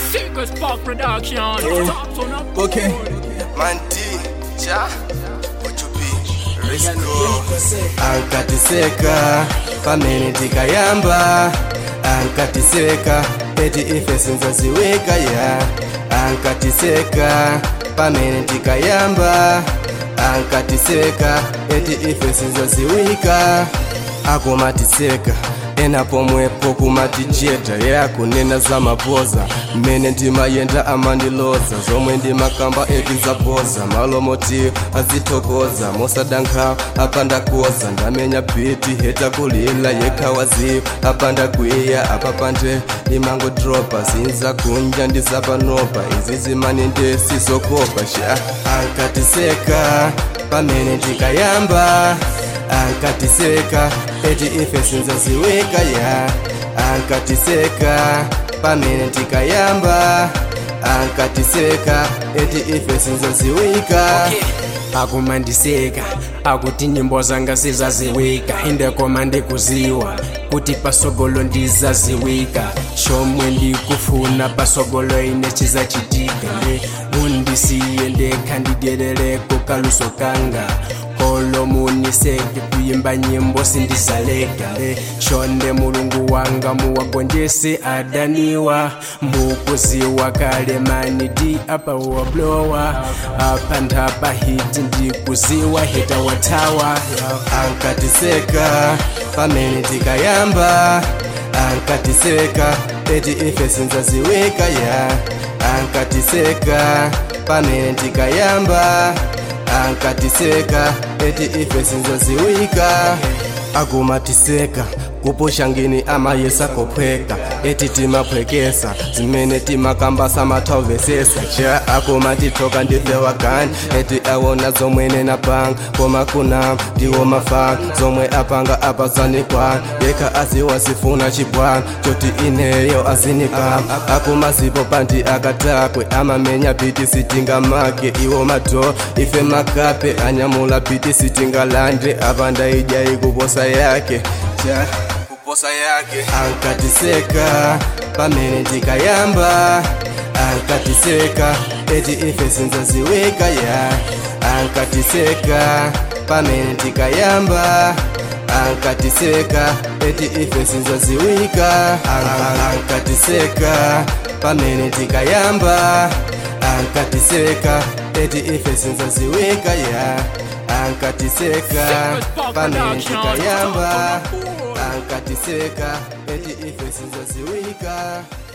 Sickest Park Production. Top son of Okay. Manti, cha, uchupi, risiko ankatiseka pamene tikayamba ankatiseka eti ife sinzaziwika ya ankatiseka pamene tikayamba ankatiseka eti ife sinzaziwika akumatiseka ena pomwepo kumatijeta yakunena za mapoza mmene ndimayenda amandiloza zomwe ndimakamba etizapoza malomoti azithokoza mosadankha apandakoza ndamenya biti heta kulila yekhawaziyo apandakwiya apapande imangodropa zinza kunja ndizapanopa izi zimani ndesizokopa sha ankatiseka pamene tikayamba ankatiseka eti ife sinzaziwika ya ankatiseka pamene tikayamba ankatiseka eti ife sinzaziwika akumandiseka akuti nyimbo zanga zizaziwika indekoma ndikuziwa kuti pasogolo ndizaziwika shomwe ndikufuna pasogolo ine chizachitika nde undisiye ndekha ndidyerereko kaluso kanga kolo muniseke kuyimba nyimbo sindizaleka nde shonde mulungu wanga muwagonjese adaniwa mukuziwa kale mani di apa wablowa apa ndapa hiti ndikuziwa heta watawa ankatiseka pamene tikayamba ankatiseka eti ife sinzaziwika ya ankatiseka pamene tikayamba ankatiseka eti ife sinzaziwika akumatiseka kupusha ngini amayesa kophweka eti timaphwekesa zimene timakambasa mathauvesesa cha akumatithoka ndife wagani eti awona zomwene napanga koma kuna ndiwo mafana zomwe apanga apazanikwana yekha aziwasifuna chibwana choti ineyo azinikama akumazipo panti akatakwe amamenya biti sitingamake iwo mato ife makape anyamula biti sitingalande apanda ijai kuposa yake cha kuposa yake ankatiseka pamene tikayamba ankatiseka eti ife sinzaziwika ya ankatiseka pamene tikayamba ankatiseka eti ife sinzaziwika An- ankatiseka pamene tikayamba ankatiseka eti ife sinzaziwika ya ankatiseka pamene tikayamba ankatiseka eti ife sinzaziwika